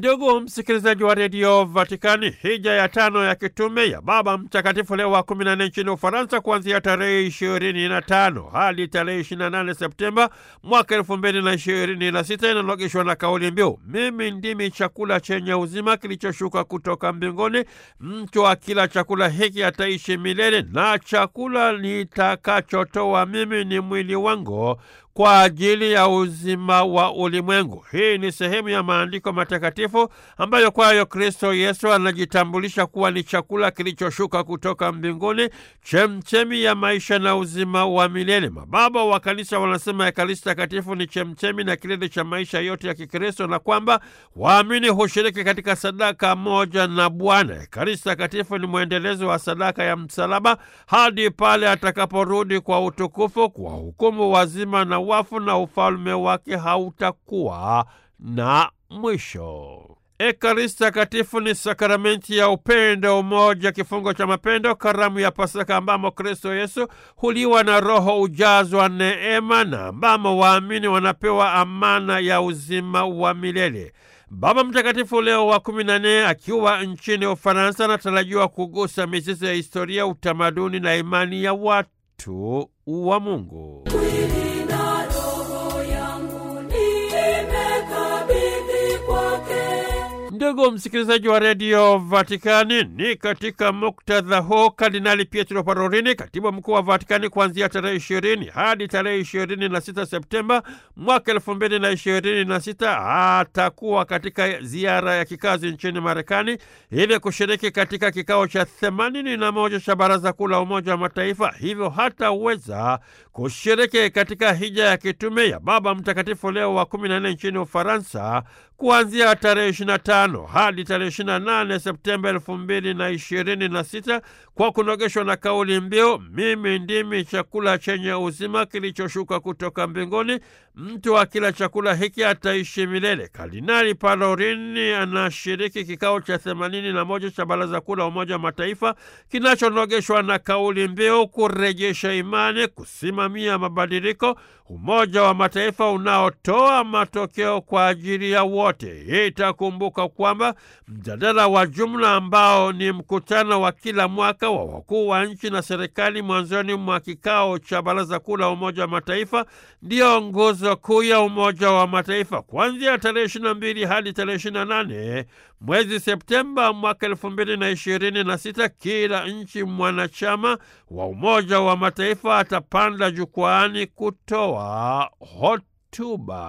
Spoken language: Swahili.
Ndugu msikilizaji wa redio Vatikani, hija ya tano ya kitume ya Baba Mtakatifu Leo wa kumi na nne nchini Ufaransa kuanzia tarehe ishirini na tano hadi tarehe ishirini na nane Septemba mwaka elfu mbili na ishirini na sita inanogeshwa na kauli mbiu mimi ndimi chakula chenye uzima kilichoshuka kutoka mbinguni, mtu akila chakula hiki ataishi milele, na chakula nitakachotoa mimi ni mwili wangu kwa ajili ya uzima wa ulimwengu. Hii ni sehemu ya maandiko matakatifu ambayo kwayo Kristo Yesu anajitambulisha kuwa ni chakula kilichoshuka kutoka mbinguni, chemchemi ya maisha na uzima wa milele. Mababa wa Kanisa wanasema Ekaristi Takatifu ni chemchemi na kilele cha maisha yote ya Kikristo na kwamba waamini hushiriki katika sadaka moja na Bwana. Ekaristi Takatifu ni mwendelezo wa sadaka ya msalaba hadi pale atakaporudi kwa utukufu kwa hukumu wazima na wafu na ufalme wake hautakuwa na mwisho. Ekaristi Takatifu ni sakramenti ya upendo, umoja, kifungo cha mapendo, karamu ya Pasaka ambamo Kristo Yesu huliwa na Roho ujazwa neema na ambamo waamini wanapewa amana ya uzima wa milele. Baba Mtakatifu Leo wa kumi na nne akiwa nchini Ufaransa anatarajiwa kugusa mizizi ya historia, utamaduni na imani ya watu wa Mungu. Ndugu msikilizaji wa redio Vatikani, ni katika muktadha huu Kardinali Pietro Parolini, katibu mkuu wa Vatikani, kuanzia tarehe ishirini hadi tarehe ishirini na sita Septemba mwaka elfu mbili na ishirini na sita atakuwa katika ziara ya kikazi nchini Marekani ili kushiriki katika kikao cha themanini na moja cha Baraza Kuu la Umoja wa Mataifa, hivyo hataweza kushiriki katika hija ya kitume ya Baba Mtakatifu Leo wa kumi na nne nchini Ufaransa kuanzia tarehe 25 hadi tarehe 28 Septemba 2026 kwa kunogeshwa na kauli mbiu mimi ndimi chakula chenye uzima kilichoshuka kutoka mbinguni, mtu akila chakula hiki ataishi milele. Kardinali Parolini anashiriki kikao cha 81 cha Baraza Kuu la Umoja wa Mataifa kinachonogeshwa na kauli mbiu kurejesha imani, kusimamia mabadiliko, Umoja wa Mataifa unaotoa matokeo kwa ajili ya wote. Itakumbuka kwamba mjadala wa jumla ambao ni mkutano wa kila mwaka wa wakuu wa nchi na serikali mwanzoni mwa kikao cha Baraza Kuu la Umoja wa Mataifa ndiyo nguzo kuu ya Umoja wa Mataifa. Kuanzia tarehe 22 hadi tarehe 28 mwezi Septemba mwaka elfu mbili na ishirini na sita kila nchi mwanachama wa Umoja wa Mataifa atapanda jukwaani kutoa hotuba.